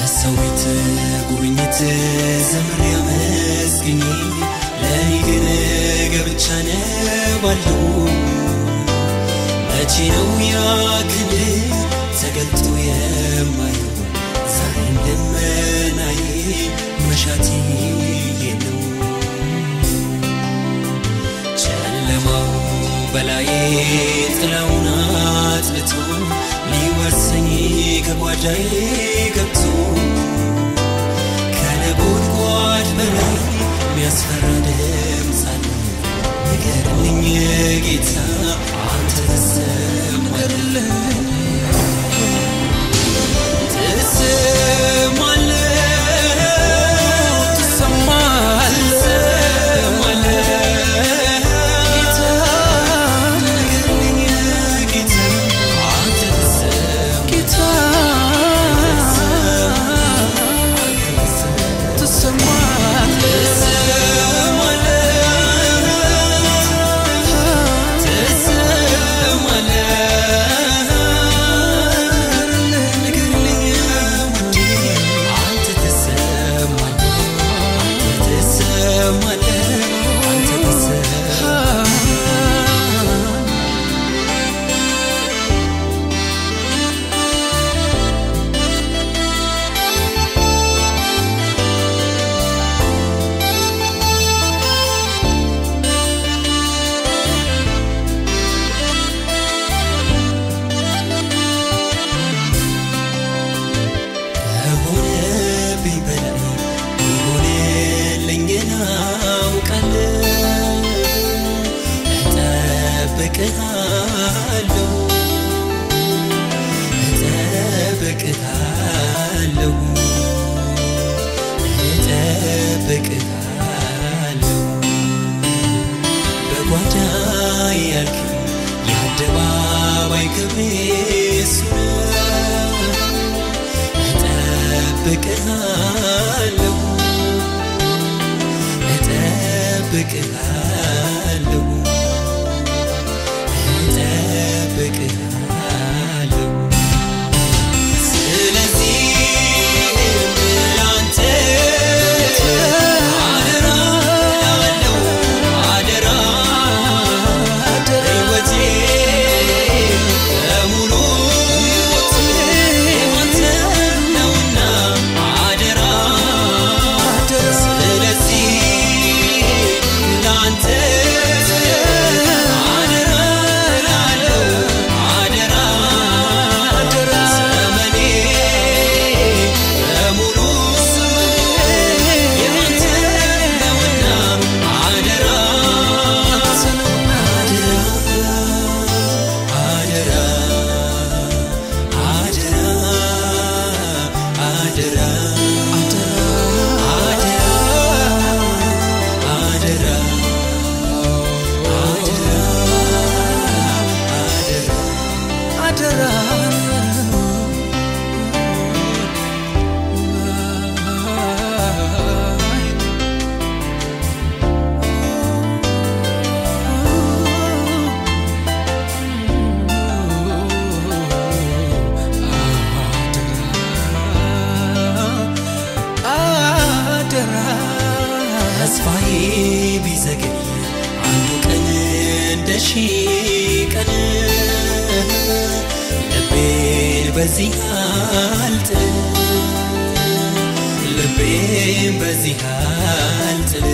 በሰው ቤት ጉብኝት ዘምር ያመስግኝ ለእኔ ግን ገብቻ ነባለሁ መቼ ነው ያ ክንድ ተገልጦ የማየው ዛሬም ልመናዬ መሻቴ ነው ጨለማው በላዬ ጥላውን አጥልቶ ሊወርሰኝ ከጓዳዬ ገብቶ ከነጎድጓድ በላይ የሚያስፈራ ድምፅ አለ ንገርልኝ ጌታ አንተ ትሰማለህ ትሰማለህ ትሰማለህ ጌታ ንገርልኝ ጌታ አንተ ትሰማለህ ጌታ ትሰማለህ ከሆነብኝ በላይ ይሆንልኝን አውቃለሁ እጠብቅሃለሁ እጠብቅሃለሁ እጠብቅሃለሁ በጓዳ ያልክ የአደባባይ ክብሬ እሱ ነው እጠብቅሃለሁ እጠብቅሃለሁ እጠብቅሃለሁ ስለዚህ ላንተ አደራ እላለሁ አደራ ሕይወቴ በሙሉ ያንተ ነውና አደራ ስለዚህ ላንተ አደራ እላለሁ አደራ ዘመኔ በሙሉ ያንተ ነውና አደራ አደራ አደራ አደራ አደራ አደራ አደራ ተስፋዬ ቢዘገይ አንዱ ቀን እንደ ሺህ ቀን ልቤን በዚህ አልጥል ልቤን በዚህ አልጥል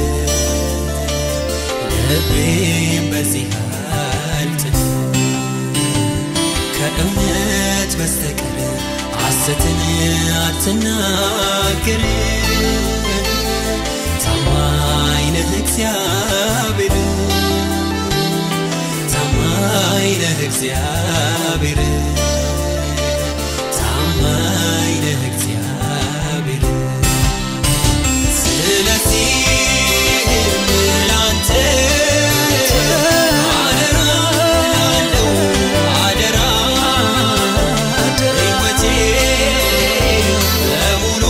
ልቤን በዚህ አልጥል ከእውነት በስተቀር ሐሰትን አትናገር ታማኝ ነህ እግዚአብሔር ታማኝ ነህ እግዚአብሔር ታማኝ ነህ እግዚአብሔር ስለዚህ ላንተ አደራ እላለሁ አደራ ሕይወቴ በሙሉ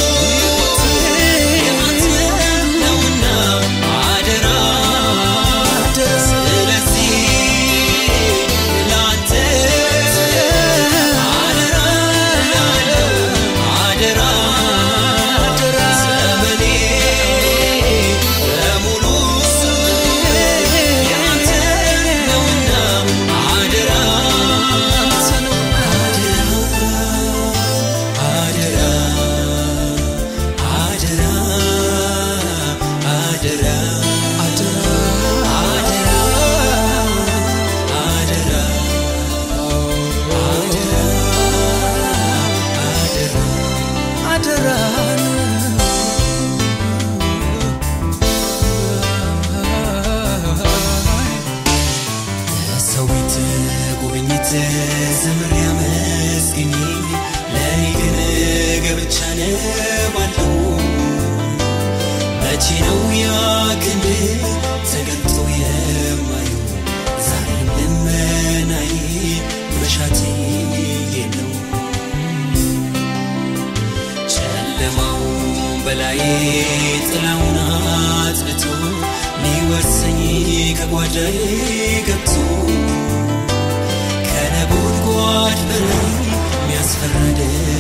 ያንተ ነውና አደራ ስለዚህ ላንተ መቼ ነው ያ ክንድ ተገልጦ የማየው ዛሬም ልመናዬ መሻቴ ነው ጨለማው በላይ ጥላውን አጥልቶ ሊወርሰኝ ከጓዳዬ ገብቶ ከነጎድጓድ በላይ የሚያስፈራ